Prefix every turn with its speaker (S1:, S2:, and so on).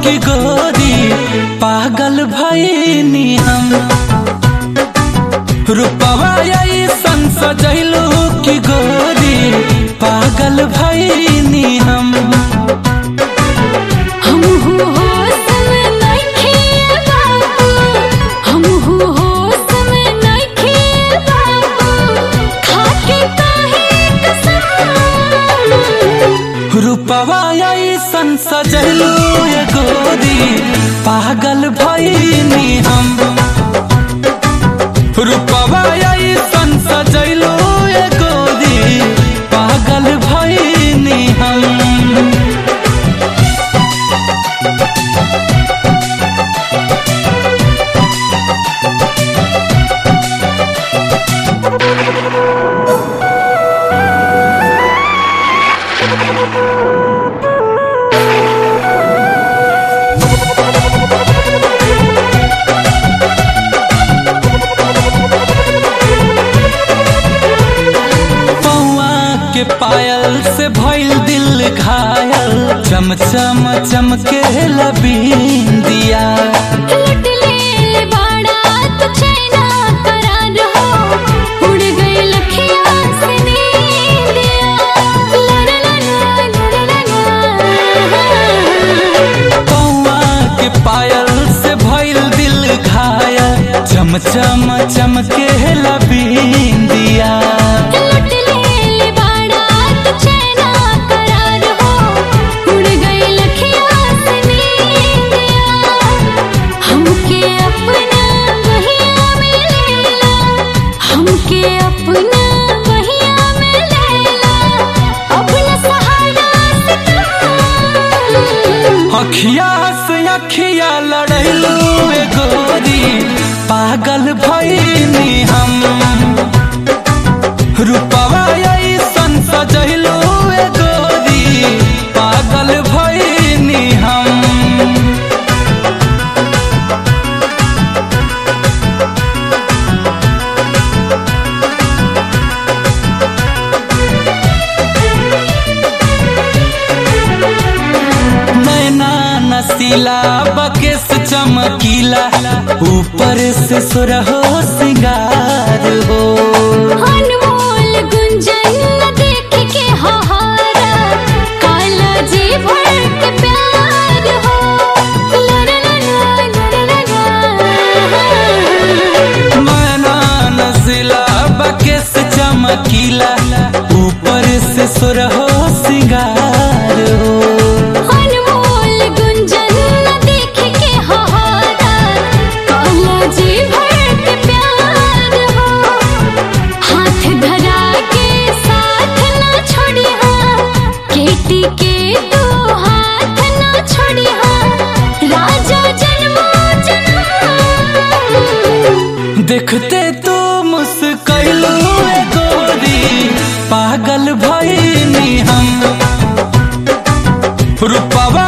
S1: की गोरी पागल भईनी हम रूपवा ऐसन सजैलू की गोरी पागल भईनी हम
S2: हमहू होश में नइखे बाबू हमहू होश में नइखे बाबू खाके काहे कसम
S1: रूपवा ऐसन सजैलू ये गोरी पागल भईनी हम रूपवा ऐसन सजैलू ये गोरी पागल भईनी हम पौआ के पायल से भइल दिल घायल चम चम चमके लबीन दिया
S2: लुट ले बाड़ा तो चैना करार हो उड़ गई लखिया से नींदिया ला ला ला ला ला ला ला
S1: पौआ के पायल से भइल दिल घायल चम चम चमके लबीन दिया
S2: लुट ले बाड़ा तो चैना करार हो उड़ गई लखिया से नींदिया हमके अपना बहिया में लेला हमके अपना बहिया में लेला अपना सहारा से कहा
S1: अखिया से अखिया लड़ैलू ए गोरी पागल भईनी हम रूपवा ऐसन सजैलू ए गोरी पागल भईनी हम नैना नसीला बकेस चमकीला ऊपर से सुरहो सिंगार हो
S2: अनमोल गुंजन न देख के हाहारा काला जी भर के प्यार हो ला ला ला ला ला ला ला
S1: नैना नसीला बकेस चमकीला ऊपर से सुरहो सिंगार हो
S2: अनमोल गुंजन न देख के हाहारा काला जी भर के प्यार हो हाथ धरा के साथ ना छोड़ी हाँ केटी के तू हाथ ना छोड़ी हाँ राजा जन्मो जन्म
S1: देखते तू मुस्कैलू ए गोरी पागल भईनी हम रूपवा